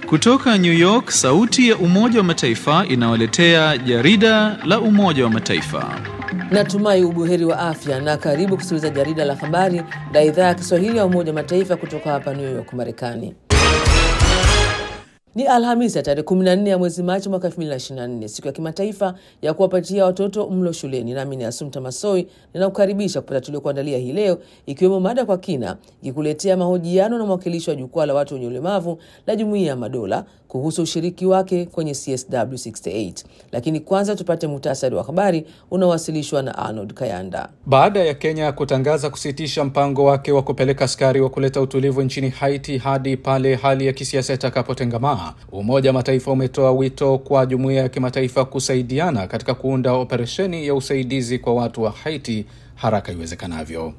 Kutoka New York, sauti ya Umoja wa Mataifa inawaletea jarida la Umoja wa Mataifa. Natumai ubuheri wa afya na karibu kusikiliza jarida la habari la idhaa ya Kiswahili ya Umoja wa Mataifa kutoka hapa New York, Marekani. Ni Alhamisi ya tarehe 14 ya mwezi Machi mwaka 2024, siku ya kimataifa ya kuwapatia watoto mlo shuleni. Nami ni Asumta Masoi ninakukaribisha kupata tuliokuandalia hii leo, ikiwemo mada kwa kina, ikikuletea mahojiano na mwakilishi wa jukwaa la watu wenye ulemavu la Jumuiya ya Madola kuhusu ushiriki wake kwenye CSW 68. Lakini kwanza tupate muhtasari wa habari unaowasilishwa na Arnold Kayanda. Baada ya Kenya kutangaza kusitisha mpango wake wa kupeleka askari wa kuleta utulivu nchini Haiti hadi pale hali ya kisiasa itakapotengamaa, Umoja wa Mataifa umetoa wito kwa jumuiya ya kimataifa kusaidiana katika kuunda operesheni ya usaidizi kwa watu wa Haiti haraka iwezekanavyo.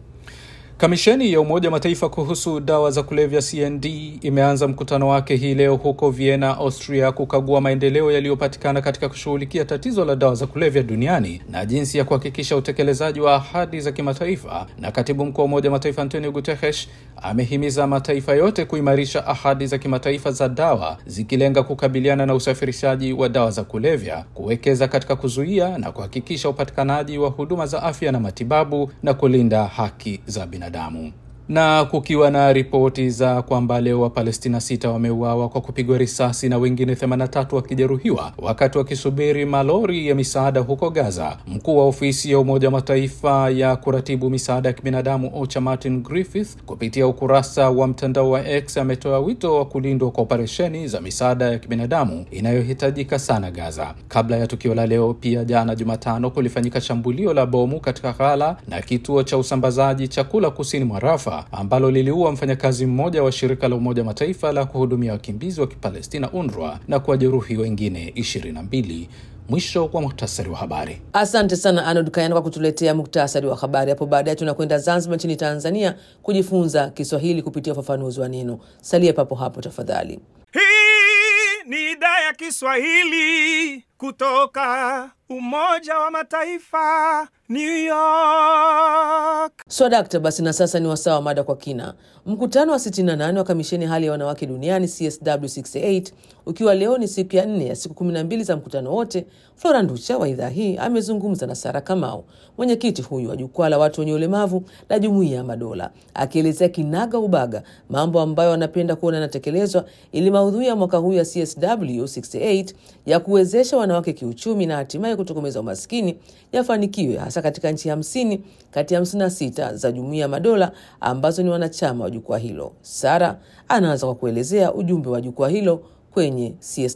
Kamisheni ya Umoja wa Mataifa kuhusu dawa za kulevya CND imeanza mkutano wake hii leo huko Vienna, Austria, kukagua maendeleo yaliyopatikana katika kushughulikia tatizo la dawa za kulevya duniani na jinsi ya kuhakikisha utekelezaji wa ahadi za kimataifa. Na katibu mkuu wa Umoja wa Mataifa Antonio Guterres amehimiza mataifa yote kuimarisha ahadi za kimataifa za dawa zikilenga kukabiliana na usafirishaji wa dawa za kulevya, kuwekeza katika kuzuia na kuhakikisha upatikanaji wa huduma za afya na matibabu na kulinda haki za binadamu damu na kukiwa na ripoti za kwamba leo Wapalestina sita wameuawa kwa kupigwa risasi na wengine 83 wakijeruhiwa wakati wakisubiri malori ya misaada huko Gaza. Mkuu wa ofisi ya Umoja wa Mataifa ya kuratibu misaada ya kibinadamu OCHA Martin Griffith kupitia ukurasa wa mtandao wa X ametoa wito wa kulindwa kwa operesheni za misaada ya kibinadamu inayohitajika sana Gaza. Kabla ya tukio la leo, pia jana Jumatano kulifanyika shambulio la bomu katika ghala na kituo cha usambazaji chakula kusini mwa Rafa ambalo liliua mfanyakazi mmoja wa shirika la Umoja Mataifa la kuhudumia wakimbizi wa Kipalestina UNRWA na kuwajeruhi wengine ishirini na mbili. Mwisho wa muhtasari wa habari. Asante sana Arnold Kayana kwa kutuletea muktasari wa habari. Hapo baadaye tunakwenda Zanzibar nchini Tanzania kujifunza Kiswahili kupitia ufafanuzi wa neno. Salia papo hapo tafadhali. Hii ni idhaa ya Kiswahili kutoka Umoja wa Mataifa, New York. Swadakta, basi na sasa ni wasaa wa mada kwa kina. Mkutano wa 68 wa kamisheni hali ya wanawake duniani CSW68 ukiwa leo ni siku ya nne ya siku 12 za mkutano wote, Flora Nducha wa idhaa hii amezungumza na Sara Kamau, mwenyekiti huyu wa jukwaa la watu wenye ulemavu la Jumuiya ya Madola, akielezea kinaga ubaga mambo ambayo wanapenda kuona yanatekelezwa ili maudhui ya mwaka huu ya CSW68 ya kuwezesha wanawake kiuchumi na hatimaye kutokomeza umaskini yafanikiwe hasa katika nchi hamsini kati ya hamsini na sita za Jumuiya ya Madola ambazo ni wanachama wa jukwaa hilo. Sara anaanza kwa kuelezea ujumbe wa jukwaa hilo kwenye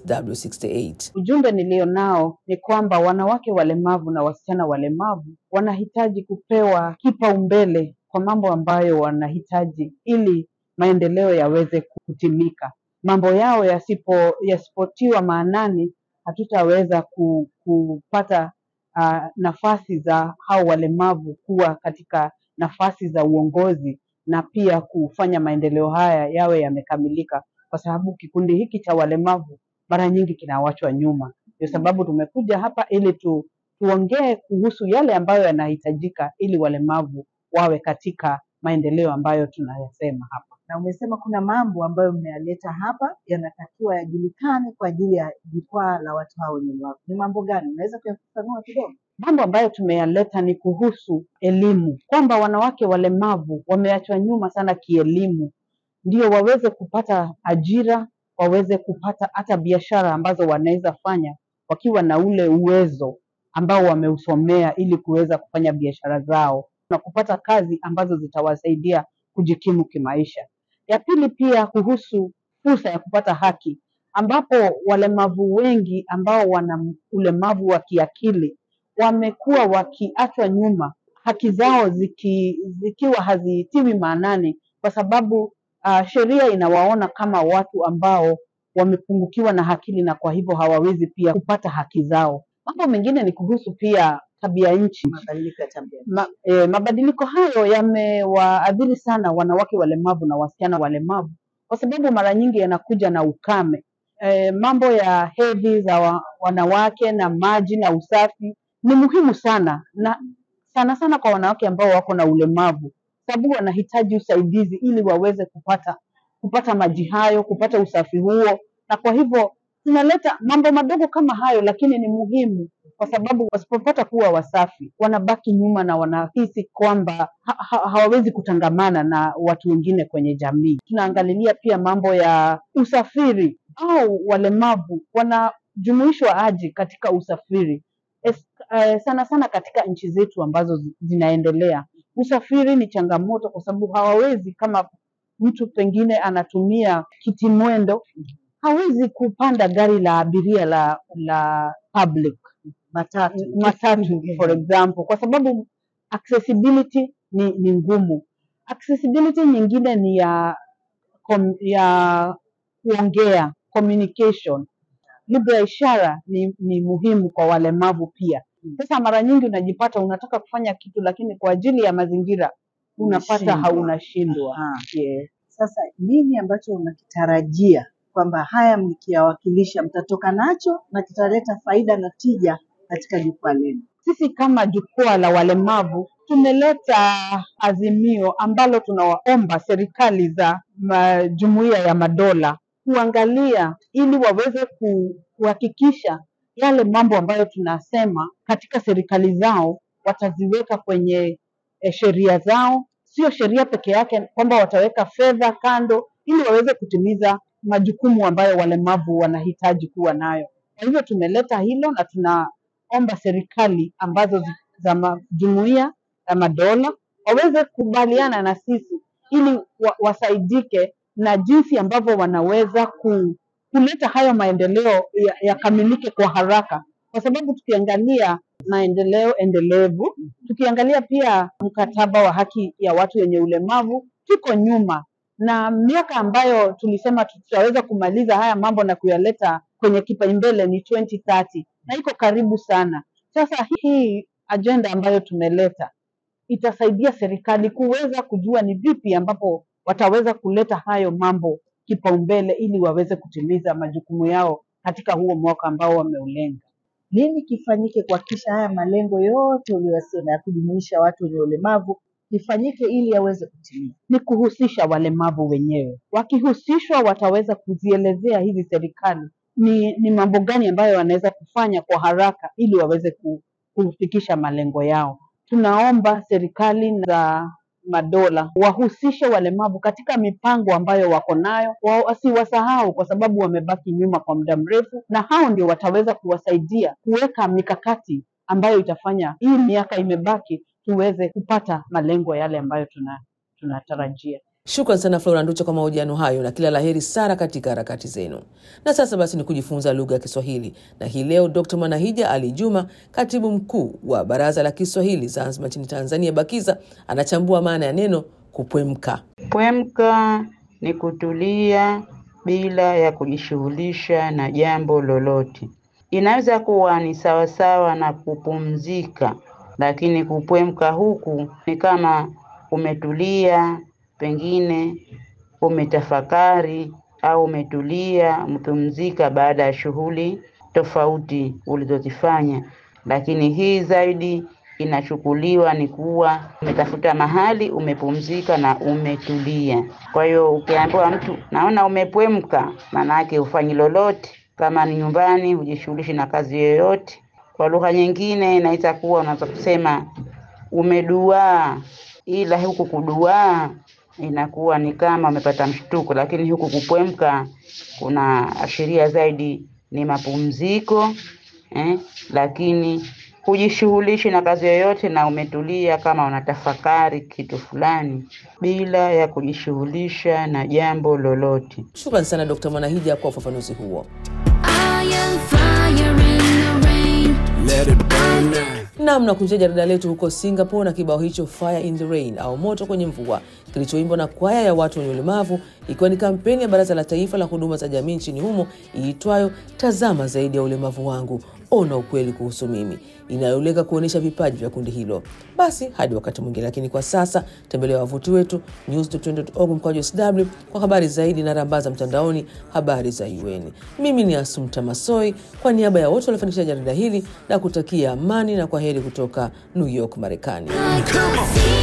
CSW68. Ujumbe nilio nao ni kwamba wanawake walemavu na wasichana walemavu wanahitaji kupewa kipaumbele kwa mambo ambayo wanahitaji ili maendeleo yaweze kutimika. Mambo yao yasipo yasipotiwa maanani, hatutaweza ku, kupata uh, nafasi za hao walemavu kuwa katika nafasi za uongozi na pia kufanya maendeleo haya yawe yamekamilika, kwa sababu kikundi hiki cha walemavu mara nyingi kinawachwa nyuma. Ndio sababu tumekuja hapa ili tu, tuongee kuhusu yale ambayo yanahitajika ili walemavu wawe katika maendeleo ambayo tunayasema hapa. na umesema kuna mambo ambayo mmeyaleta hapa yanatakiwa yajulikane kwa ajili ya jukwaa la watu hao wenye ulemavu. Ni mambo gani? Unaweza kuyafafanua kidogo? Mambo ambayo tumeyaleta ni kuhusu elimu, kwamba wanawake walemavu wameachwa nyuma sana kielimu, ndio waweze kupata ajira, waweze kupata hata biashara ambazo wanaweza fanya wakiwa na ule uwezo ambao wameusomea ili kuweza kufanya biashara zao na kupata kazi ambazo zitawasaidia kujikimu kimaisha. Ya pili pia kuhusu fursa ya kupata haki, ambapo walemavu wengi ambao wana ulemavu wa kiakili wamekuwa wakiachwa nyuma, haki zao ziki, zikiwa hazitiwi maanani kwa sababu uh, sheria inawaona kama watu ambao wamepungukiwa na akili na kwa hivyo hawawezi pia kupata haki zao. Mambo mengine ni kuhusu pia tabia nchi. Mabadiliko ya tabia. Ma, e, mabadiliko hayo yamewaadhiri sana wanawake walemavu na wasichana walemavu kwa sababu mara nyingi yanakuja na ukame. E, mambo ya hedhi za wa, wanawake na maji na usafi ni muhimu sana na sana sana kwa wanawake ambao wako na ulemavu, sababu wanahitaji usaidizi ili waweze kupata kupata maji hayo, kupata usafi huo, na kwa hivyo tunaleta mambo madogo kama hayo, lakini ni muhimu kwa sababu wasipopata kuwa wasafi wanabaki nyuma na wanahisi kwamba ha ha hawawezi kutangamana na watu wengine kwenye jamii. Tunaangalilia pia mambo ya usafiri au walemavu wanajumuishwa aje katika usafiri es, eh, sana sana katika nchi zetu ambazo zi- zinaendelea. Usafiri ni changamoto kwa sababu hawawezi kama mtu pengine anatumia kiti mwendo hawezi kupanda gari la abiria la la public matatu matatu for example, kwa sababu accessibility ni, ni ngumu. Accessibility nyingine ni ya kom, ya kuongea communication. Lugha ya ishara ni, ni muhimu kwa walemavu pia. Sasa mara nyingi unajipata unataka kufanya kitu, lakini kwa ajili ya mazingira unapata Unashindwa. haunashindwa. Aha. Yes. Sasa nini ambacho unakitarajia kwamba haya mkiyawakilisha mtatoka nacho na kitaleta faida na tija katika jukwaa lenu? sisi kama jukwaa la walemavu tumeleta azimio ambalo tunawaomba serikali za ma- jumuiya ya madola kuangalia ili waweze ku- kuhakikisha yale mambo ambayo tunasema katika serikali zao wataziweka kwenye eh, sheria zao, sio sheria peke yake, kwamba wataweka fedha kando ili waweze kutimiza majukumu ambayo walemavu wanahitaji kuwa nayo. Kwa hivyo tumeleta hilo na tunaomba serikali ambazo zi- za ma- jumuiya ya madola waweze kubaliana na sisi ili wa, wasaidike na jinsi ambavyo wanaweza ku, kuleta hayo maendeleo ya- yakamilike kwa haraka, kwa sababu tukiangalia maendeleo endelevu, tukiangalia pia mkataba wa haki ya watu wenye ulemavu, tuko nyuma na miaka ambayo tulisema tutaweza kumaliza haya mambo na kuyaleta kwenye kipaumbele ni 2030 na iko karibu sana. Sasa hii ajenda ambayo tumeleta itasaidia serikali kuweza kujua ni vipi ambapo wataweza kuleta hayo mambo kipaumbele ili waweze kutimiza majukumu yao katika huo mwaka ambao wameulenga. Nini kifanyike kuhakikisha haya malengo yote uliyosema ya kujumuisha watu wenye ulemavu kifanyike ili yaweze kutimia? ni kuhusisha walemavu wenyewe. Wakihusishwa wataweza kuzielezea hizi serikali ni, ni mambo gani ambayo wanaweza kufanya kwa haraka ili waweze ku- kufikisha malengo yao. Tunaomba serikali za madola wahusishe walemavu katika mipango ambayo wako nayo, wa- wasiwasahau kwa sababu wamebaki nyuma kwa muda mrefu, na hao ndio wataweza kuwasaidia kuweka mikakati ambayo itafanya hii miaka imebaki tuweze kupata malengo yale ambayo tuna tunatarajia. Shukran sana Flora Nducha kwa mahojiano hayo na kila laheri sana katika harakati zenu. Na sasa basi ni kujifunza lugha ya Kiswahili, na hii leo Dr Mwanahija Ali Juma, katibu mkuu wa Baraza la Kiswahili Zanzibar nchini Tanzania, BAKIZA, anachambua maana ya neno kupwemka. Pwemka ni kutulia bila ya kujishughulisha na jambo lolote. Inaweza kuwa ni sawasawa na kupumzika, lakini kupwemka huku ni kama umetulia, pengine umetafakari au umetulia, umepumzika baada ya shughuli tofauti ulizozifanya. Lakini hii zaidi inachukuliwa ni kuwa umetafuta mahali umepumzika na umetulia. Kwa hiyo ukiambiwa mtu naona umepwemka, maana yake hufanyi lolote. Kama ni nyumbani, hujishughulishi na kazi yoyote. Kwa lugha nyingine inaweza kuwa unaweza kusema umeduaa, ila huku kuduaa inakuwa ni kama umepata mshtuko, lakini huku kupwemka kuna ashiria zaidi ni mapumziko eh, lakini hujishughulishi na kazi yoyote na umetulia kama unatafakari kitu fulani bila ya kujishughulisha na jambo lolote. Shukran sana Dr Mwanahija kwa ufafanuzi huo. I am fire in the rain. Let it burn now. Nam na kunjia jarida letu huko Singapore na kibao hicho Fire in the Rain au moto kwenye mvua kilichoimbwa na kwaya ya watu wenye ulemavu, ikiwa ni kampeni ya Baraza la Taifa la Huduma za Jamii nchini humo iitwayo Tazama Zaidi ya Ulemavu Wangu, Ona Ukweli Kuhusu Mimi, inayolenga kuonyesha vipaji vya kundi hilo. Basi hadi wakati mwingine, lakini kwa sasa tembelea wavuti wetu news.org mkwaju sw kwa habari zaidi na rambaza mtandaoni habari za UN. Mimi ni Asumta Masoi kwa niaba ya wote waliofanikisha jarida hili na kutakia amani na kwa heri kutoka New York, Marekani. I can see